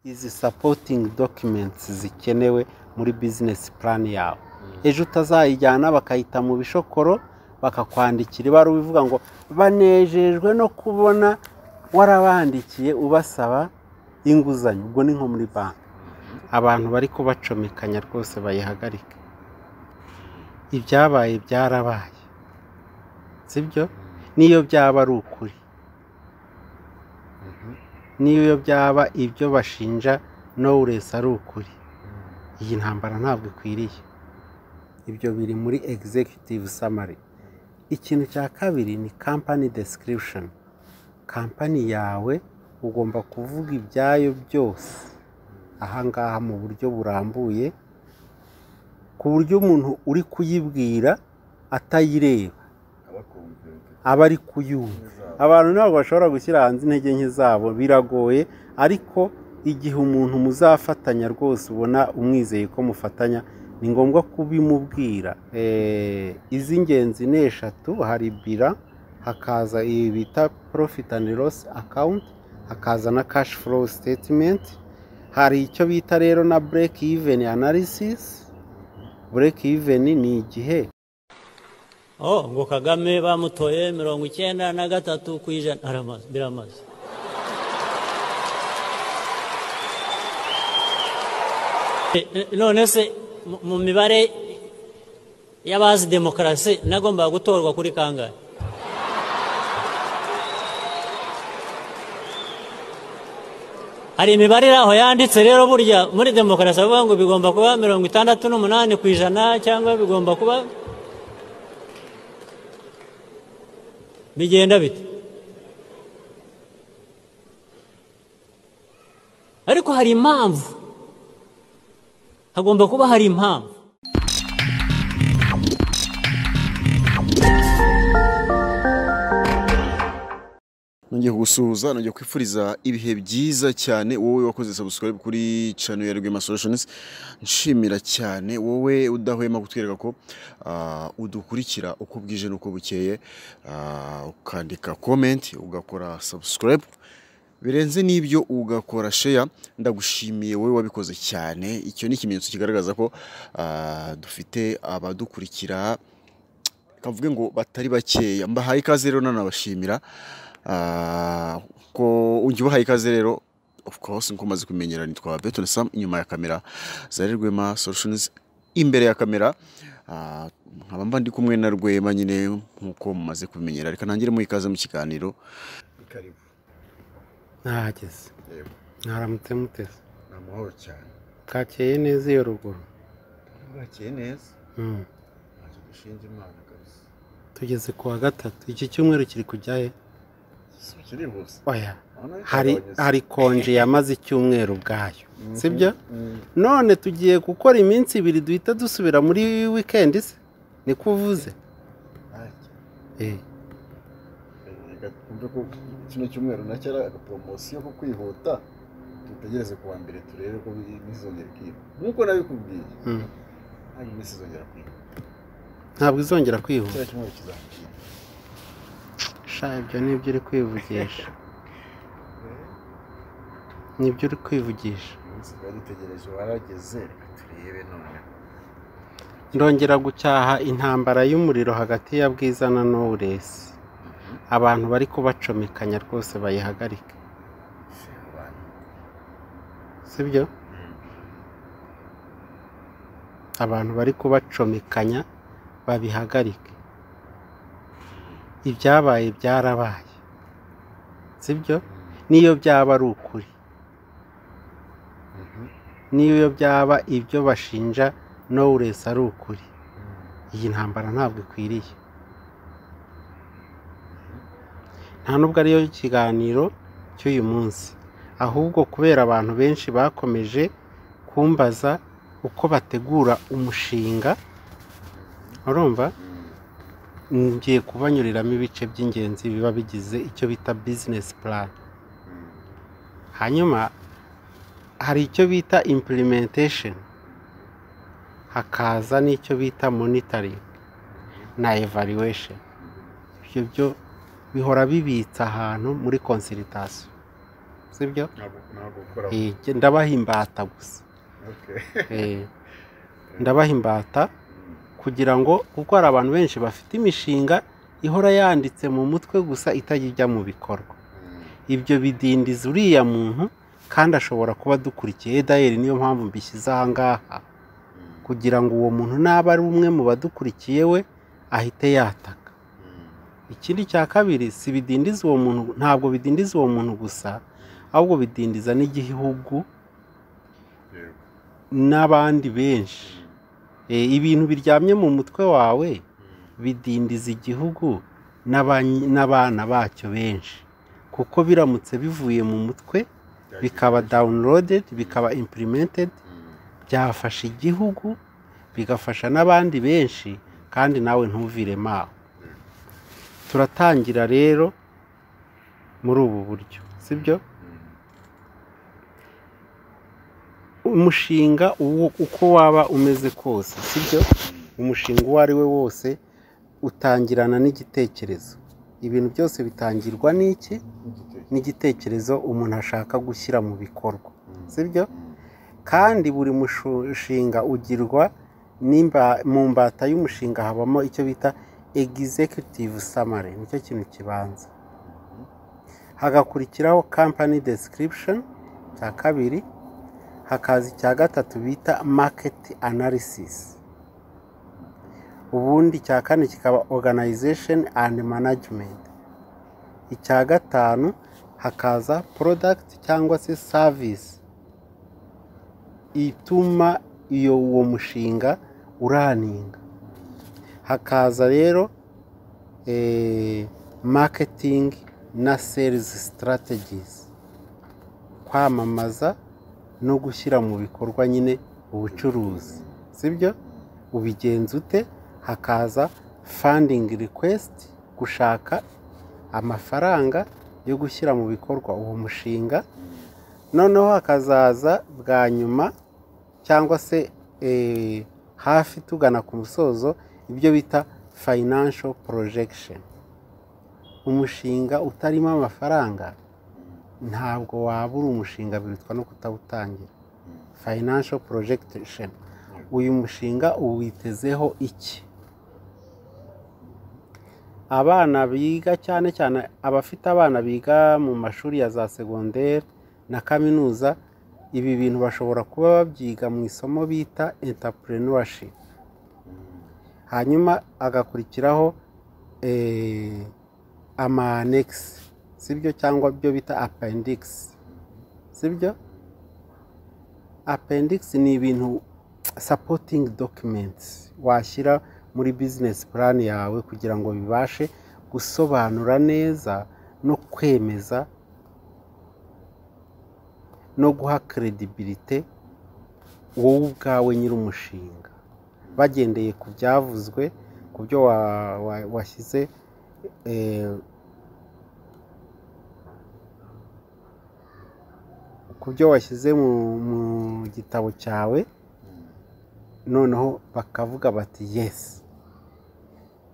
izi supporting documents zikenewe muri business plan yawe ejo utazayijyana bakayita mu bishokoro bakakwandikira ibaruwa ivuga ngo banejejwe no kubona warabandikiye ubasaba inguzanyo ubwo ni nko muri banki abantu bari kubacomekanya rwose bayihagarike ibyabaye byarabaye sibyo n'iyo byaba ari ukuri n'iyo byaba ibyo bashinja nowuresi ari ukuri iyi ntambara ntabwo ikwiriye ibyo biri muri executive summary ikintu cya kabiri ni company description kampani yawe ugomba kuvuga ibyayo byose ahangaha mu buryo burambuye ku buryo umuntu uri kuyibwira atayireba aba ari kuyumva abantu ntabwo bashobora gushyira hanze intege nke zabo biragoye ariko igihe umuntu muzafatanya rwose ubona umwizeye ko mufatanya ni ngombwa kubimubwira iz'ingenzi ni eshatu hari bira hakaza iyi bita profit and loss account hakaza na cash flow statement hari icyo bita rero na break even analysis break even ni igihe oh ngo kagame bamutoye mirongo icyenda na gatatu ku ijana aramaze biramaze E, e, none se mu- mu mibare y'abazi demokarasi nagombaga gutorwa kuri kangahe hari imibare iri aho yanditse rero burya muri demokarasi bavuga ngo bigomba kuba mirongo itandatu n'umunani ku ijana cyangwa bigomba kuba bigenda bite ariko hari impamvu hagomba kuba hari impamvu nongeye kugusuhuza nongeye kwifuriza ibihe byiza cyane wowe wakoze subscribe kuri channel ya Rwema Solutions nshimira cyane wowe udahwema kutwereka ko ah, udukurikira uko bwije n'uko bukeye ah, ukandika comment ugakora subscribe birenze n'ibyo ugakora share ndagushimiye wowe wabikoze cyane icyo ni ikimenyetso kigaragaza ko ah, dufite abadukurikira kavuge ngo batari bakeya mbahaye ikaze rero nanabashimira Ah, ko ujya ubahaye ikaze rero of course nkuko umaze kumenyera nitwa Beton Sam inyuma ya kamera Zari Rwema Solutions imbere ya kamera Ah, nkaba mba ndi kumwe na Rwema nyine nkuko mumaze kumenyera reka ntangire mu ikaze mu kiganiro karibu nahageze Yego. mwaramutse muteze namahoro cyane bwakeye neza iyo ruguru bwakeye neza Mm. ntacyo dushinja imana kabisa tugeze ku wa gatatu iki cyumweru kiri kujya he kirihuse oya hari hari konje yamaze icyumweru ubwayo sibyo none tugiye gukora iminsi ibiri duhita dusubira muri wikendi se niko uvuze Eh. kumve ko kino cyumweru nacyo ari agaporomosiyo ko kwihuta dutegereze ku wa mbere turebe ko ntizongera ikiba nk'uko nabikubwiye Mm. ntabwo iminsi izongera kwiba ntabwo izongera kwihuta kino cyumweru kizakiba sha ibyo ni ibyo uri kwivugisha ni ibyo uri kwivugisha umunsi twari dutegereje warageze reka turebe none ndongera gucyaha intambara y'umuriro hagati ya bwiza na nowuresi abantu bari kubacomekanya rwose bayihagarike se abantu sibyo abantu bari kubacomekanya babihagarike ibyabaye byarabaye sibyo n'iyo byaba ari ukuri n'iyo byaba ibyo bashinja nowuresi ari ukuri iyi ntambara ntabwo ikwiriye nta nubwo ariyo kiganiro cy'uyu munsi ahubwo kubera abantu benshi bakomeje kumbaza uko bategura umushinga urumva ngiye kubanyuriramo ibice by'ingenzi biba bigize icyo bita bizinesi plan hanyuma hari icyo bita implementation hakaza n'icyo bita monitoring na evaluation ibyo byo bihora bibitse ahantu muri consultation sibyo ntabwo ukora Eh, jye ndabaha imbata gusa Okay. Eh, ndabaha imbata kugira ngo kuko hari abantu benshi bafite imishinga ihora yanditse mu mutwe gusa itajya ijya mu bikorwa ibyo bidindiza uriya muntu kandi ashobora kuba adukurikiye edayeri niyo mpamvu mbishyize aha ngaha kugira ngo uwo muntu naba ari umwe mu badukurikiye we ahite yataka ikindi cya kabiri si bidindiza uwo muntu ntabwo bidindiza uwo muntu gusa ahubwo bidindiza n'igihugu Yego. n'abandi benshi Eh, ibintu biryamye mu mutwe wawe bidindiza igihugu n'abany- n'abana bacyo benshi kuko biramutse bivuye mu mutwe bikaba downloaded bikaba implemented byafasha igihugu bigafasha n'abandi benshi kandi nawe ntuviremo aho turatangira rero muri ubu buryo sibyo umushinga uwo- uko waba umeze kose sibyo umushinga uwo ari we wose utangirana n'igitekerezo ibintu byose bitangirwa n'iki n'igitekerezo umuntu ashaka gushyira mu bikorwa sibyo kandi buri mushinga ugirwa n'imba- mu mbata y'umushinga habamo icyo bita executive summary nicyo kintu kibanza hagakurikiraho company description cya kabiri hakaza icya gatatu bita market analysis ubundi icya kane kikaba organization and management icya gatanu hakaza product cyangwa se service ituma iyo uwo mushinga uraninga hakaza rero eh, marketing na sales strategies kwamamaza no gushyira mu bikorwa nyine ubucuruzi sibyo ubigenza ute hakaza funding request gushaka amafaranga yo gushyira mu bikorwa uwo mushinga noneho hakazaza bwa nyuma cyangwa se eh, hafi tugana ku musozo ibyo bita financial projection umushinga utarimo amafaranga ntabwo wabura umushinga birutwa no kutawutangira financial projection uyu mushinga uwitezeho iki abana biga cyane cyane abafite abana biga mu mashuri ya za segonderi na kaminuza ibi bintu bashobora kuba babyiga mu isomo bita entrepreneurship hanyuma agakurikiraho eh, amanegisi sibyo cyangwa byo bita apendikisi sibyo apendikisi ni ibintu sapotingi dokimenti washyira muri bizinesi purani yawe kugira ngo bibashe gusobanura neza no kwemeza no guha kredibilite wowe ubwawe nyir'umushinga bagendeye ku byavuzwe ku byo wa- wa- washyize eh, ku byo washyize mu mu gitabo cyawe noneho bakavuga bati yesi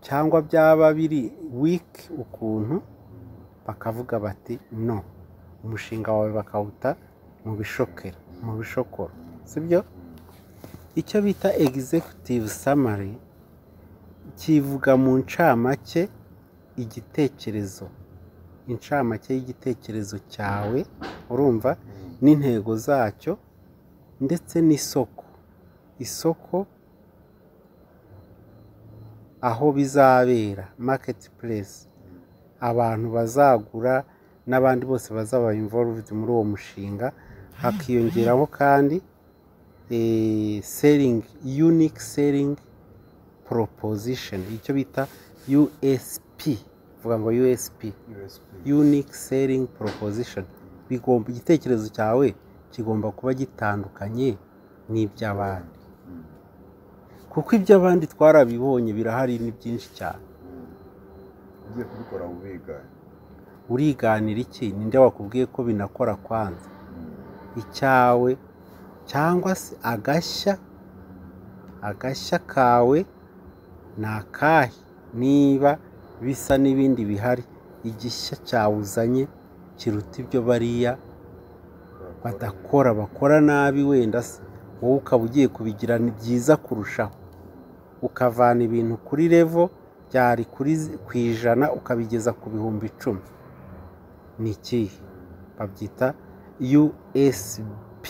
cyangwa byaba biri wiki ukuntu bakavuga bati no umushinga wawe bakawuta mu bishokera mu bishokoro sibyo icyo bita executive summary kivuga mu ncamake igitekerezo incamake y'igitekerezo cyawe urumva n'intego zacyo ndetse n'isoko isoko aho bizabera maketi puresi abantu bazagura n'abandi bose bazaba involved muri uwo mushinga hakiyongeraho kandi seringi unique selling proposition icyo bita USP vuga ngo USP USP. unique selling proposition bigomba igitekerezo cyawe kigomba kuba gitandukanye n'iby'abandi kuko iby'abandi twarabibonye birahari ni byinshi cyane Ugiye kubikora ubiga. uriganira iki ninde wakubwiye ko binakora kwanza icyawe cyangwa se agashya agashya kawe ni akahe niba bisa n'ibindi bihari igishya cyawuzanye kiruta ibyo bariya badakora bakora nabi wenda se wowe ukaba ugiye kubigira ni byiza kurushaho ukavana ibintu kuri revo byari kuri zi- ku ijana ukabigeza ku bihumbi icumi ni ikihe babyita usp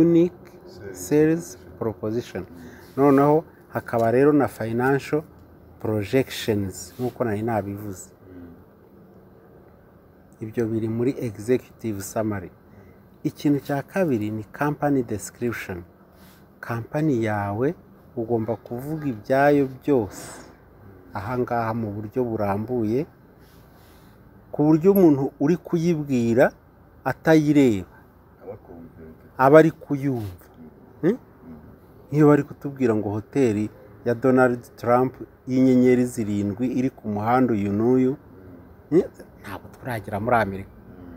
unique sales proposition noneho hakaba rero na financial projections nk'uko nari nabivuze ibyo biri muri executive summary ikintu cya kabiri ni company description kampani yawe ugomba kuvuga ibyayo byose ahangaha mu buryo burambuye ku buryo umuntu uri kuyibwira atayireba abakumvira aba ari kuyumva Hmm? nk'iyo bari kutubwira ngo hoteli ya donald trump y'inyenyeri zirindwi iri ku muhanda uyu n'uyu Hmm? ntabwo turagera muri amerika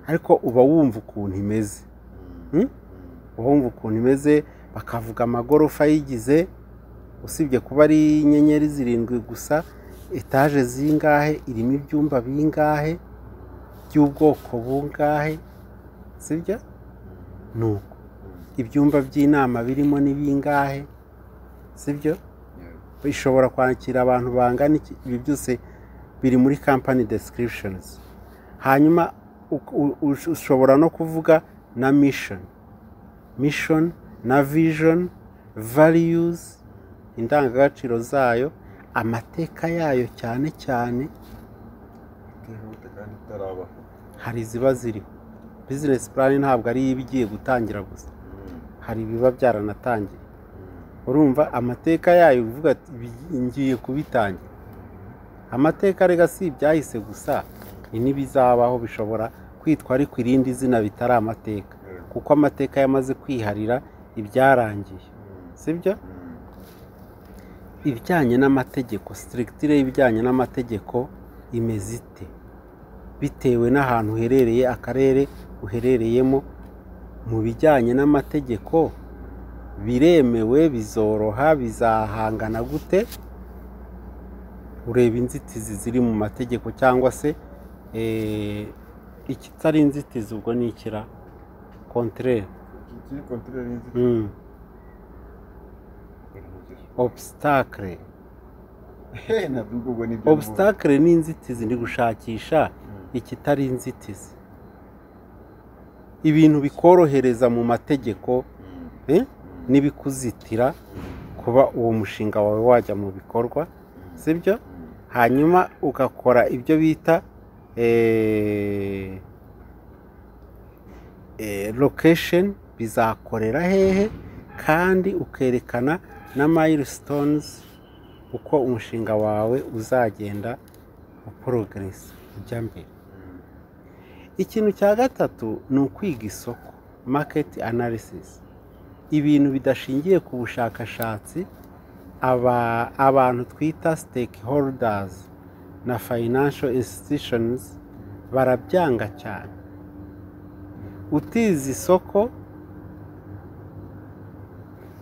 ariko uba wumva ukuntu imeze Hmm? uba wumva ukuntu imeze bakavuga amagorofa ayigize usibye kuba ari inyenyeri zirindwi gusa etaje zingahe irimo ibyumba bingahe by'ubwoko bungahe sibyo nuko ibyumba by'inama birimo ni bingahe sibyo bishobora kwakira abantu bangana iki ibi byose biri muri company descriptions hanyuma u- u- ush- ushobora no kuvuga na mission mission na vision values indangagaciro zayo amateka yayo cyane cyane itihuta kandi itarabaho hari iziba ziriho bizinesi purani ntabwo ari iba igiye gutangira gusa hari ibiba byaranatangiye urumva amateka yayo uvuga ati "Bi- ngiye kubitangira amateka rega si ibyahise gusa ni n'ibizabaho bishobora kwitwa ariko irindi zina bitari amateka kuko amateka yamaze kwiharira ibyarangiye sibyo ibijyanye n'amategeko sitiritire y'ibijyanye n'amategeko imeze ite bitewe n'ahantu uherereye akarere uherereyemo mu bijyanye n'amategeko biremewe bizoroha bizahangana gute ureba inzitizi ziri mu mategeko cyangwa se eh, ikitari inzitizi ubwo ni ikira kontrere ikiri kontorere n'inzitizi mm. obstacle ntabwo ubwo ni ibyo obstacle ni inzitizi ndi gushakisha ikitari inzitizi ibintu bikorohereza mu mategeko eh, n'ibikuzitira kuba uwo mushinga wawe wajya mu bikorwa sibyo hanyuma ugakora ibyo bita eh, eh, location bizakorera hehe kandi ukerekana na milestones uko umushinga wawe uzagenda uporogeresi ujya mbere ikintu cya gatatu ni ukwiga isoko maketi analysis ibintu bidashingiye ku bushakashatsi aba- abantu twita stakeholders na financial institutions barabyanga cyane utize isoko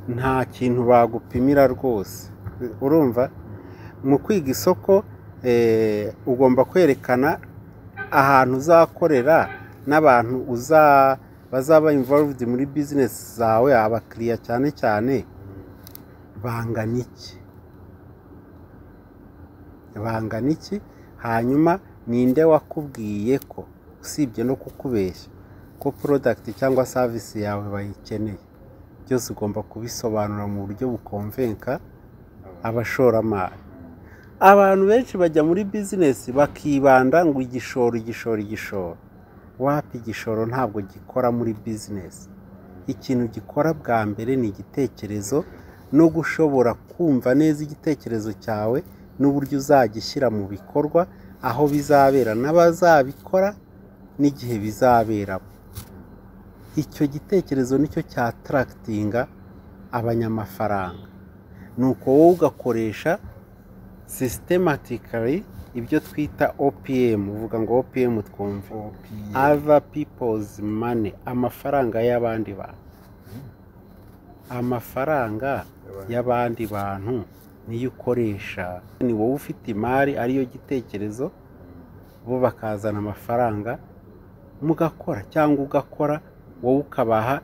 nta kintu bagupimira rwose urumva mu kwiga isoko eh, ugomba kwerekana ahantu uzakorera n'abantu uza bazaba involved muri bizinesi zawe abakiriya cyane cyane bangana iki bangana iki hanyuma ninde wakubwiye ko usibye no kukubeshya ko porodagiti cyangwa savisi yawe bayikeneye byose ugomba kubisobanura mu buryo bukomvenka abashoramari abantu benshi bajya muri bizinesi bakibanda ngo igishoro igishoro igishoro wapi igishoro ntabwo gikora muri bizinesi ikintu gikora bwa mbere ni igitekerezo no gushobora kumva neza igitekerezo cyawe n'uburyo uzagishyira mu bikorwa aho bizabera n'abazabikora n'igihe bizaberamo icyo gitekerezo nicyo cyatarakitinga abanyamafaranga nuko wowe ugakoresha systematically ibyo twita opm uvuga ngo opm twumva other people's money amafaranga y'abandi bantu amafaranga y'abandi bantu niyo ukoresha ni wowe ufite imari ariyo gitekerezo bo bakazana amafaranga mugakora cyangwa ugakora wowe ukabaha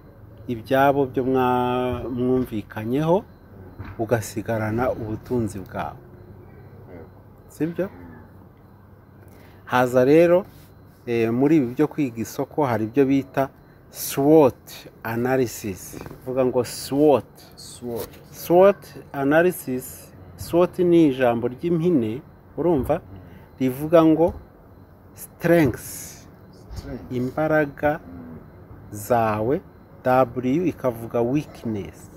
ibyabo byo mwa- mwumvikanyeho ugasigarana ubutunzi bwawe Yego. sibyo haza rero eh, muri ibi byo kwiga isoko hari ibyo bita swot analysis uvuga ngo swot Swot. swot analysis swot ni ijambo ry'impine urumva rivuga ngo strengths Strength. imbaraga Mm. zawe w ikavuga weakness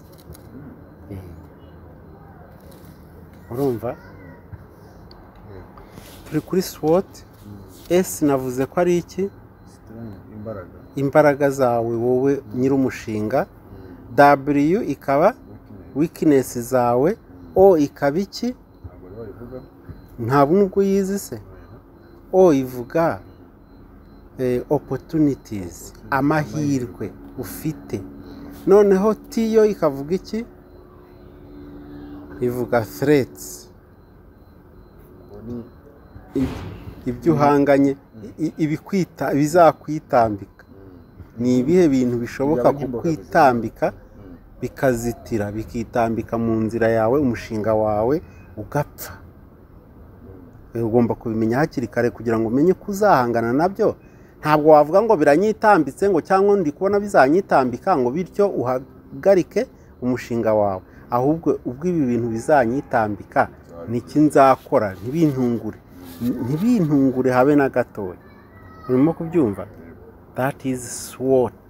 urumva turi kuri swot s navuze ko ari iki Strength. Imbaraga. imbaraga zawe wowe nyir'umushinga Mm. w ikaba Weakness. weakness zawe o ikaba iki Ntabwo rero babivuga. ntabwo nubwo yizi se o ivuga eh, opportunities amahirwe ufite noneho t yo ikavuga iki ivuga threats Ubwo ni- i- ibyo uhanganye i- i- ibikwita bizakwitambika ni ibihe bintu bishoboka Byaba nk'imboga kukwitambika Mm. bikazitira bikitambika mu nzira yawe umushinga wawe ugapfa Eh, ugomba kubimenya hakiri kare kugira ngo umenye ko uzahangana nabyo ntabwo wavuga ngo biranyitambitse ngo cyangwa ndi kubona bizanyitambika ngo bityo uhagarike umushinga wawe ahubwo ubwo ibi bintu bizanyitambika niki nzakora ntibintungure N- ntibintungure habe na gatoya urimo kubyumva that is swot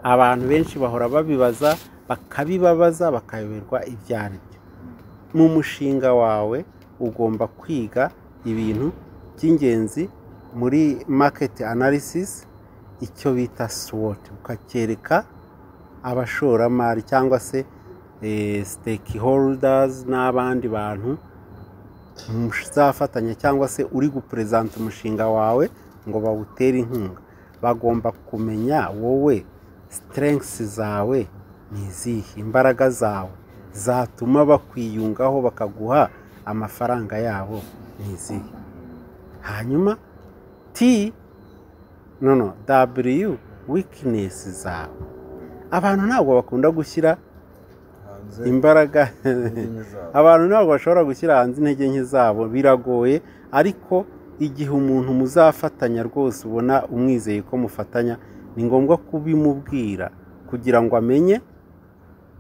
abantu benshi bahora babibaza bakabibabaza bakayoberwa ibyo ari byo mu mushinga wawe ugomba kwiga ibintu by'ingenzi muri market analysis icyo bita swot ukacyereka abashoramari cyangwa se eh, stakeholders n'abandi bantu muzafatanya cyangwa se uri guperezanta umushinga wawe ngo bawutere inkunga bagomba kumenya wowe strengths zawe ni izihe imbaraga zawe zatuma bakwiyungaho bakaguha amafaranga yabo ni izihe hanyuma t no no w weakness zawe abantu ntabwo bakunda gushyira Hanze. imbaraga indimi zabo. abantu ntabwo bashobora gushyira hanze intege nke zabo biragoye ariko igihe umuntu muzafatanya rwose ubona umwizeye ko mufatanya ni ngombwa kubimubwira kugira ngo amenye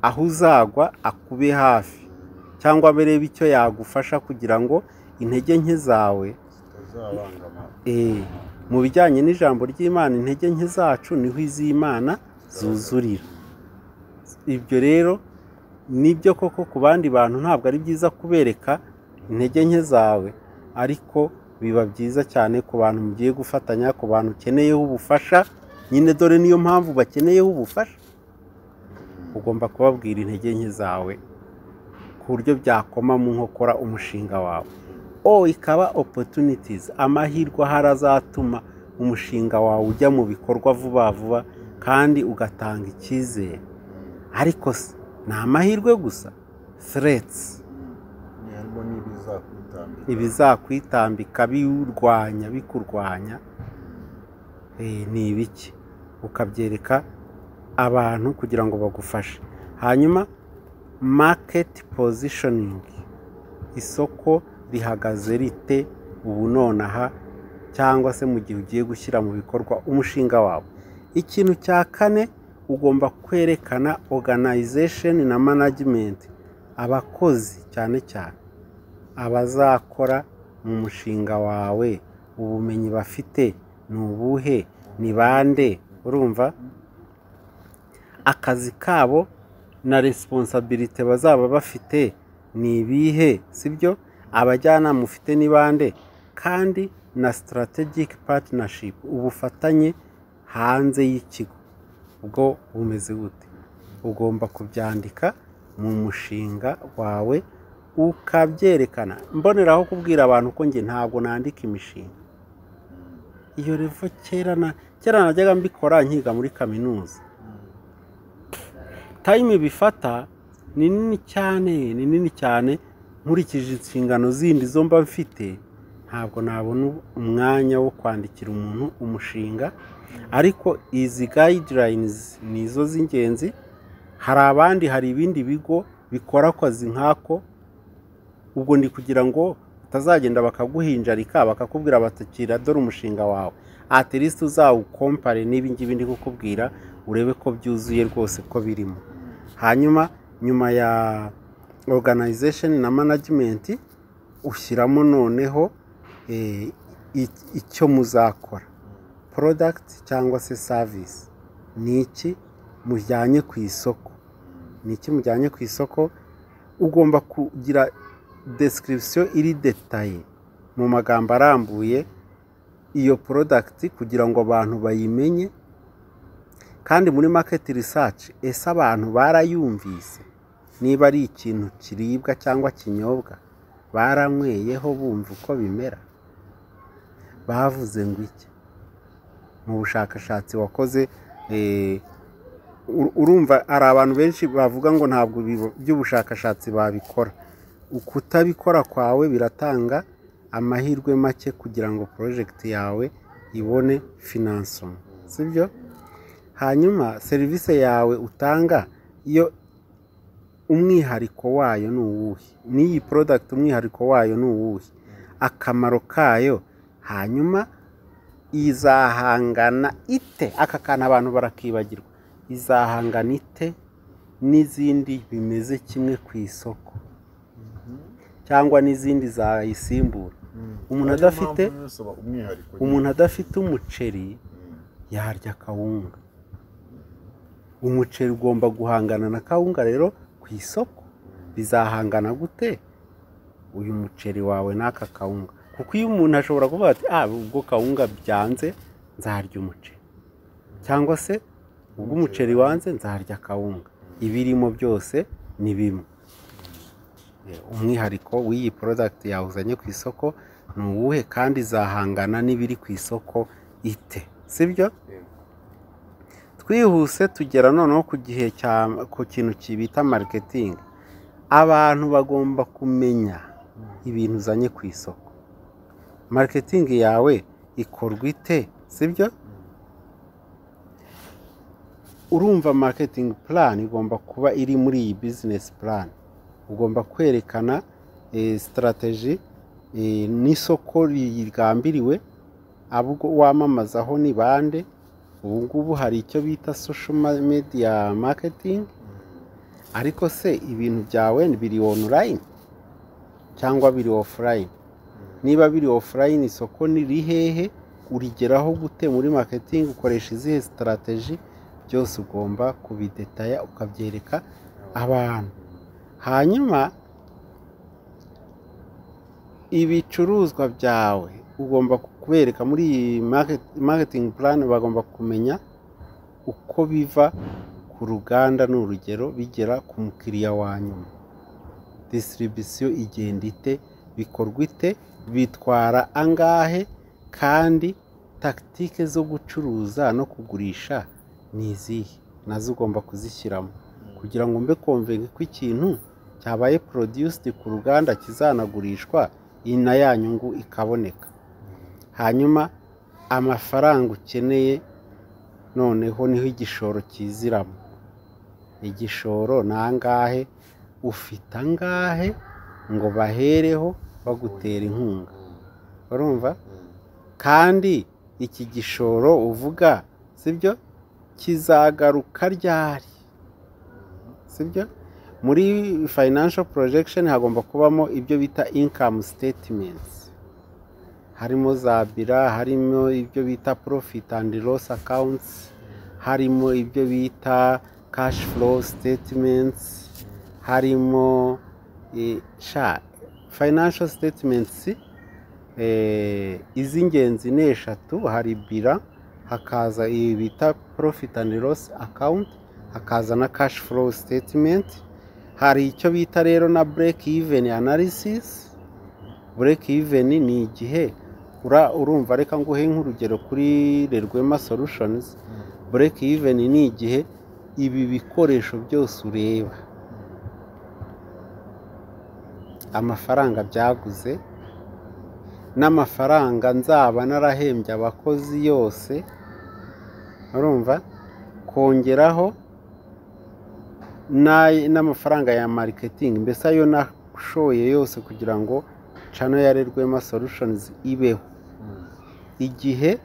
aho uzagwa akube hafi cyangwa arebe icyo yagufasha kugira ngo intege nke zawe Zitazabangama. eh, mu bijyanye n'ijambo ry'imana intege nke zacu niho iz'imana zuzurira ibyo rero nibyo koko ku bandi bantu ntabwo ari byiza kubereka intege nke zawe ariko biba byiza cyane ku bantu mugiye gufatanya ku bantu ukeneyeho ubufasha nyine dore niyo mpamvu bakeneyeho ubufasha ugomba kubabwira intege nke zawe ku buryo byakoma mu nkokora umushinga wawe o ikaba opportunities amahirwe ahari azatuma umushinga wawe ujya mu bikorwa vuba vuba kandi ugatanga icyizere ariko se ni amahirwe gusa threats Ni harimo n'ibizakwitambika. ibizakwitambika biwurwanya bikurwanya eh, ni ibiki ukabyereka abantu kugira ngo bagufashe hanyuma market positioning isoko rihagaze rite ubu nonaha cyangwa se mu gihe ugiye gushyira mu bikorwa umushinga wawe ikintu cya kane ugomba kwerekana organization na management abakozi cyane cyane abazakora mu mushinga wawe ubumenyi bafite ni ubuhe ni bande urumva akazi kabo na resiponsabirite bazaba bafite ni ibihe sibyo abajyanama ufite ni bande kandi na sitarategike patinashipu ubufatanye hanze y'ikigo bwo bumeze gute ugomba kubyandika mu mushinga wawe ukabyerekana mboneraho kubwira abantu ko njye ntabwo nandika imishinga iyo revo kera na kera najyaga mbikora nkiga muri kaminuza tayime bifata ni nini cyane ni nini cyane nkurikije inshingano zindi zo mba mfite ntabwo nabona umwanya wo kwandikira umuntu umushinga ariko izi guidelines ni izo z'ingenzi hari abandi hari ibindi bigo bikora akazi nk'ako ubwo ni kugira ngo utazagenda bakaguhinjarika bakakubwira batakira dore umushinga wawe at least uzawukompare n'ibingibi ndi kukubwira urebe ko byuzuye rwose ko birimo hanyuma nyuma ya organization na management ushyiramo noneho eh, i- icyo muzakora product cyangwa se service ni iki mujyanye ku isoko ni iki mujyanye ku isoko ugomba kugira description iri detaye mu magambo arambuye iyo product kugira ngo abantu bayimenye kandi muri market research ese abantu barayumvise niba ari ikintu kiribwa cyangwa kinyobwa baranyweyeho bumva uko bimera bavuze ngo iki mu bushakashatsi wakoze eh, ur- urumva hari abantu benshi bavuga ngo ntabwo ibi- by'ubushakashatsi babikora ukutabikora kwawe biratanga amahirwe make kugira ngo porojegiti yawe ibone finansoma sibyo hanyuma serivisi yawe utanga iyo umwihariko wayo ni uwuhe n'iyi porodagiti umwihariko wayo ni uwuhe akamaro kayo hanyuma izahangana ite aka kantu abantu barakibagirwa izahangana ite n'izindi bimeze kimwe ku isoko cyangwa n'izindi zayisimbura umuntu Ariyo adafite- mpamvu yose aba umwihariko umuntu adafite umuceri yarya kawunga umuceri ugomba guhangana na kawunga rero ku isoko bizahangana gute uyu muceri wawe n'aka kawunga kuko iyo umuntu ashobora kuvuga ati ah ubwo kawunga byanze nzarya umuceri cyangwa se ubwo umuceri wanze nzarya kawunga ibirimo byose ni bimwe umwihariko w'iyi porodagiti yawuzanye ku isoko ni uwuhe kandi izahangana n'ibiri ku isoko ite sibyo twihuse tugera noneho ku gihe cya ku kintu kibita mariketingi abantu bagomba kumenya ibintu uzanye ku isoko mariketingi yawe ikorwa ite sibyo urumva mariketingi plan igomba kuba iri muri iyi bizinesi plan ugomba kwerekana sitarateji n'isoko rigambiriwe abo wamamazaho ni bande ubu ngubu hari icyo bita social ma- media marketing ariko se ibintu byawe biri online cyangwa biri offline niba biri offline isoko ni rihehe urigeraho gute muri marketing ukoresha izihe sitarateji byose ugomba kubidetaya ukabyereka abantu hanyuma ibicuruzwa byawe ugomba kubereka muri iyi market- marketing plan bagomba kumenya uko biva ku ruganda ni urugero bigera ku mukiriya wa nyuma distribution igenda ite bikorwa ite bitwara angahe kandi tagitike zo gucuruza no kugurisha ni izihe nazo ugomba kuzishyiramo kugira ngo mbe konvenga ko ikintu cyabaye produced ku ruganda kizanagurishwa iyi na ya nyungu ikaboneka hanyuma amafaranga ukeneye noneho niho igishoro kiziramo igishoro ni angahe ufite angahe ngo bahereho bagutera inkunga urumva kandi iki gishoro uvuga sibyo kizagaruka ryari sibyo muri financial projection hagomba kubamo ibyo bita income statements harimo za bira harimo ibyo bita profit and loss accounts harimo ibyo bita cash flow statements harimo eh, sha financial statements eh, iz'ingenzi ni eshatu hari bira hakaza iyi bita profit and loss account hakaza na cash flow statement hari icyo bita rero na break even analysis break even ni igihe ura- urumva reka nguhe nk'urugero kuri Lerwema solutions break even ni igihe ibi bikoresho byose ureba amafaranga byaguze n'amafaranga nzaba narahembye abakozi yose urumva kongeraho n'ay- n'amafaranga ya mariketingi mbese ayo nashoye yose kugira ngo cano yarerwemo solutions ibeho igihe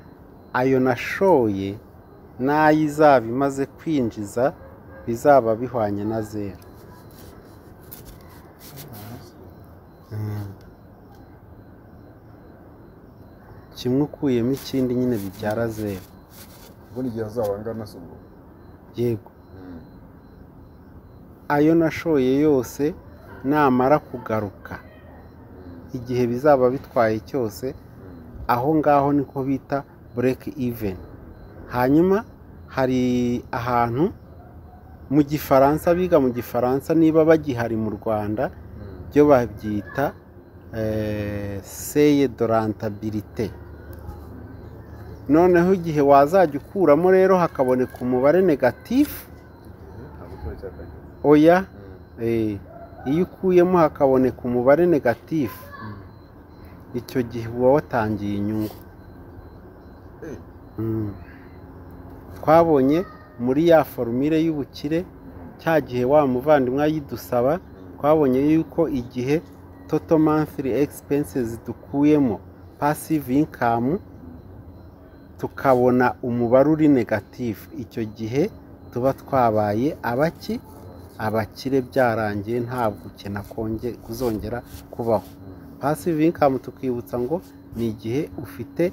ayo nashoye n'ayo izaba imaze kwinjiza bizaba bihwanye na zeru kimwe ukuyemo ikindi nyine bibyara zeru ubundi igihe azaba angana se ubwo yego ayo nashoye yose namara kugaruka igihe bizaba bitwaye cyose aho ngaho niko bita bureke iveni hanyuma hari ahantu mu gifaransa biga mu gifaransa niba bagihari mu rwanda byo babyita seye dorantabirite noneho igihe wazajya ukuramo rero hakaboneka umubare negatifu ntabwo kiba cyakagera oya eh, iyo ukuyemo hakaboneka umubare negatifu icyo gihe uba watangiye inyungu Eh. Mm. twabonye muri ya forumire y'ubukire cya gihe wa muvandimwe ayidusaba twabonye yuko igihe toto monthly expenses dukuyemo passive income tukabona umubare uri negatifu icyo gihe tuba twabaye abaki abakire byarangiye nta gukena konge- kuzongera kubaho pasive inkamu tukibutsa ngo ni igihe ufite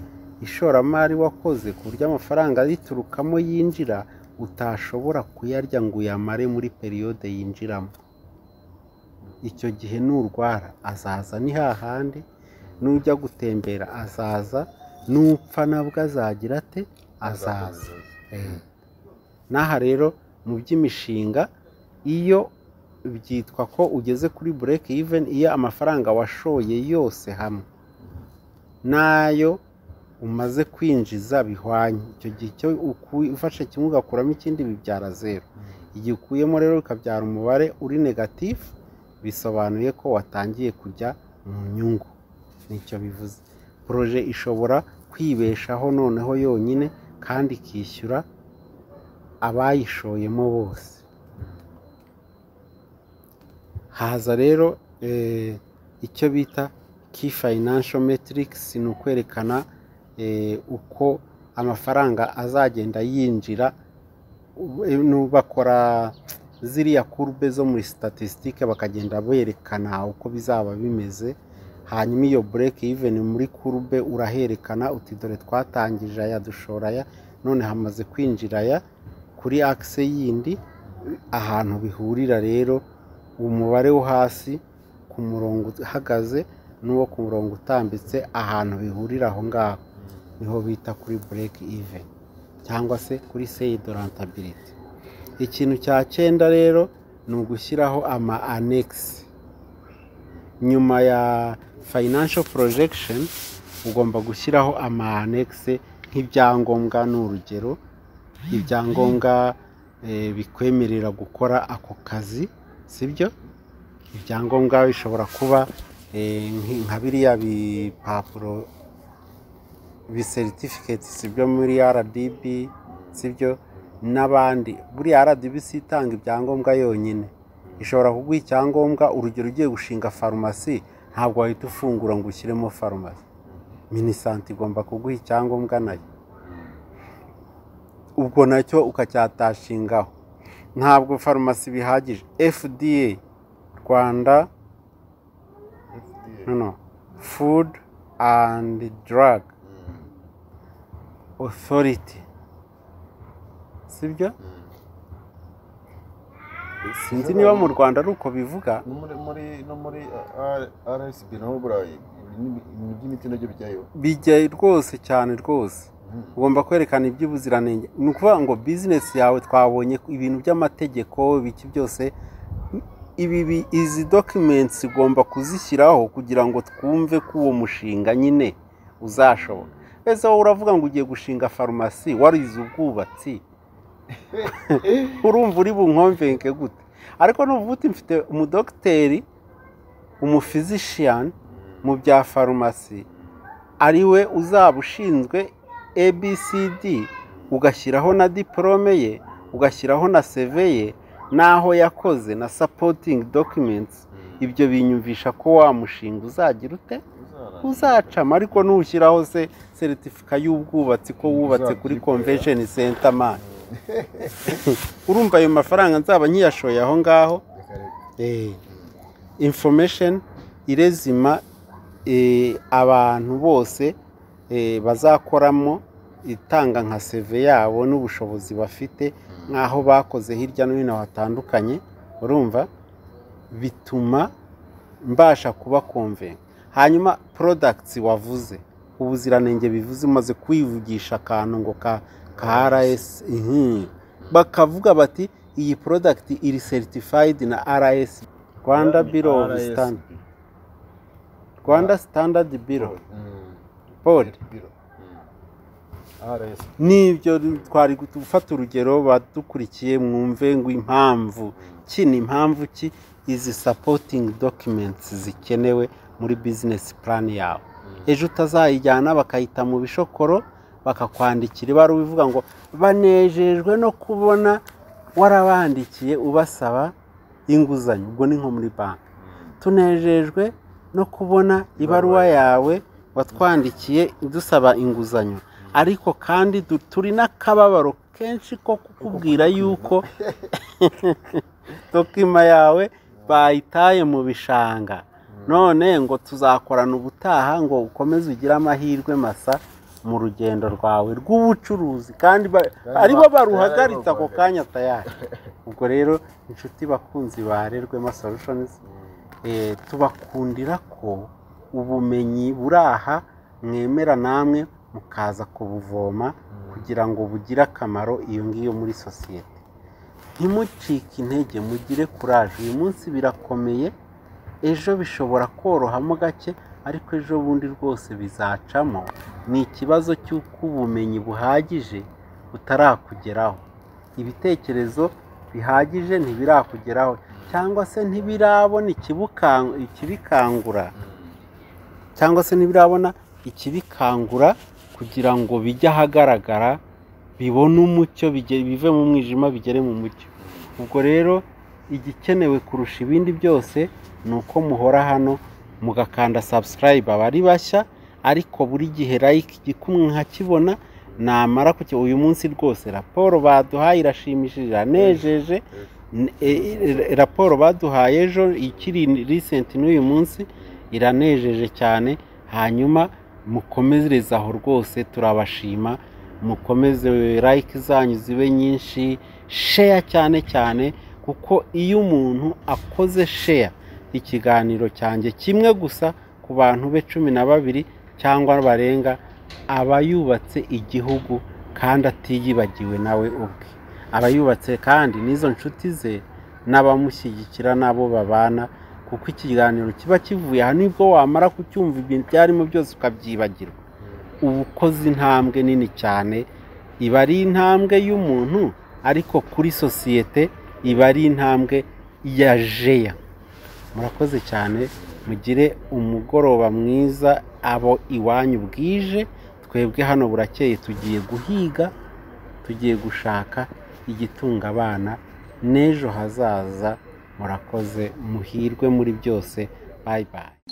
ishoramari wakoze ku buryo amafaranga yiturukamo yinjira utashobora kuyarya ngo uyamare muri periyode yinjiramo icyo gihe nurwara azaza ni hahandi nujya gutembera azaza nupfa nabwo azagira ate azaza n'aha rero mu by'imishinga iyo byitwa ko ugeze kuri bureke iveni iyo amafaranga washoye yose hamwe n'ayo umaze kwinjiza bihwanye icyo gihe icyo uku- ufashe kimwe ugakuramo ikindi bibyara zeru igihe ukuyemo rero bikabyara umubare uri negatifu bisobanuye ko watangiye kujya mu nyungu nicyo bivuze poroje ishobora kwibeshaho noneho yonyine kandi ikishyura abayishoyemo bose haza rero eh, icyo bita key financial metrics ni ukwerekana eh, uko amafaranga azagenda yinjira u- eh, nu- bakora ziriya kurube zo muri statistique bakagenda berekana uko bizaba bimeze hanyuma iyo break even muri kurube uraherekana uti dore twatangije aya dushora aya none hamaze kwinjira aya kuri akise yindi ahantu bihurira rero umubare wo hasi ku murongo uhagaze n'uwo ku murongo utambitse ahantu bihurira aho ngaho niho bita kuri bureke even cyangwa se kuri seyi dorantabiriti ikintu cya cyenda rero ni ugushyiraho ama anekisi nyuma ya financial projection ugomba gushyiraho ama anekisi nk'ibyangombwa ni urugero ibyangombwa eh, bikwemerera gukora ako kazi sibyo ibyangombwa bishobora kuba eh, nki- nka biriya bipapuro biseritifikeiti sibyo muri rdb sibyo n'abandi buriya rdb si itanga ibyangombwa yonyine ishobora kuguha icyangombwa urugero ugiye gushinga farumasi ntabwo wahita ufungura ngo ushyiremo farumasi minisanti igomba kuguha icyangombwa nayo ubwo nacyo ukacyatashingaho ntabwo farumasi bihagije fda rwanda fda no no food and drug authority sibyo sinzi niba mu rwanda ari uko bivuga no muri muri no muri uh, R- rsb naho burayi ibintu by'imiti nabyo bijyayo bijya rwose cyane rwose ugomba kwerekana iby'ubuziranenge ni ukuvuga ngo bizinesi yawe twabonye ibintu by'amategeko biki byose ibi bi- izi dokimentsi ugomba kuzishyiraho kugira ngo twumve ko uwo mushinga nyine uzashoboka ese wowe uravuga ngo ugiye gushinga farumasi warize ubwubatsi urumva uri bunkomvenke gute ariko nuvuga uti mfite umudogiteri umufizishiyani mu bya farumasi ari we uzaba ushinzwe abcd ugashyiraho na diporome ye ugashyiraho na seve ye n'aho yakoze na sapotingi dokimenti ibyo binyumvisha ko wa mushinga uzagira ute uzacamo ariko ntushyiraho se seritifika y'ubwubatsi ko wubatse kuri komvesheni senta mani urumva ayo mafaranga nzaba nkiyashoye aho ngaho information irezima eh, abantu bose eh, bazakoramo itanga nka seve yabo n'ubushobozi bafite nk'aho bakoze hirya no hino hatandukanye urumva bituma mbasha kuba konvenga hanyuma products wavuze ubuziranenge bivuze umaze kwivugisha akantu ngo ka ka RS mhm. bakavuga bati iyi product iri certified na RS Rwanda Bureau of RISB. Standard Rwanda Standard Bureau Mm. Board Biro. RS. nibyo twari gufata urugero badukurikiye mwumve ngo impamvu ki ni impamvu ki izi supporting documents zikenewe muri business plan yawe ejo utazayijyana bakayita mu bishokoro bakakwandikira ibaruwa ivuga ngo banejejwe no kubona warabandikiye ubasaba inguzanyo ubwo ni nko muri banki tunejejwe no kubona ibaruwa yawe watwandikiye dusaba inguzanyo ariko kandi du- turi n'akababaro kenshi ko kukubwira yuko dokima yawe bayitaye mu bishanga none ngo tuzakorana ubutaha ngo ukomeze ugire amahirwe masa mu rugendo rwawe rw'ubucuruzi kandi ba- aribo baruhagaritse ako kanya tayari ubwo rero inshuti bakunzi barerwema solutions eh, tubakundira ko ubumenyi buri aha mwemera namwe mukaza kubuvoma kugira ngo bugire akamaro iyo ngiyo muri sosiyete ntimucike intege mugire kuraje uyu munsi birakomeye ejo bishobora korohamo gake ariko ejo bundi rwose bizacamo ni ikibazo cy'uko ubumenyi buhagije butarakugeraho ibitekerezo bihagije ntibirakugeraho cyangwa se ntibirabona ikibukan- ikibikangura cyangwa se ntibirabona ikibikangura kugira ngo bijye ahagaragara bibone umucyo bige- bive mu mwijima bigere mu mucyo ubwo rero igikenewe kurusha ibindi byose ni uko muhora hano mugakanda subscribe abari bashya ariko buri gihe like igikumwe nkakibona namara kuki uyu munsi rwose raporo baduhaye irashimishije iranejeje N- e- e- raporo baduhaye ejo ikiri risenti n'uyu munsi iranejeje cyane hanyuma mukomereze aho rwose turabashima mukomeze like zanyu zibe nyinshi sheya cyane cyane kuko iyo umuntu akoze sheya ikiganiro cyanjye kimwe gusa ku bantu be cumi na babiri cyangwa barenga aba yubatse igihugu kandi atiyibagiwe nawe ubwe aba yubatse kandi n'izo nshuti ze n'abamushyigikira n'abo babana kuko ikiganiro kiba kivuye aha nibwo wamara kucyumva ibintu ibyarimo byose ukabyibagirwa uba ukoze intambwe nini cyane iba ari intambwe y'umuntu ariko kuri sosiyete iba ari intambwe ya jeya murakoze cyane mugire umugoroba mwiza abo iwanyu bwije twebwe hano burakeye tugiye guhiga tugiye gushaka igitunga abana n'ejo hazaza murakoze muhirwe muri byose bayi bayi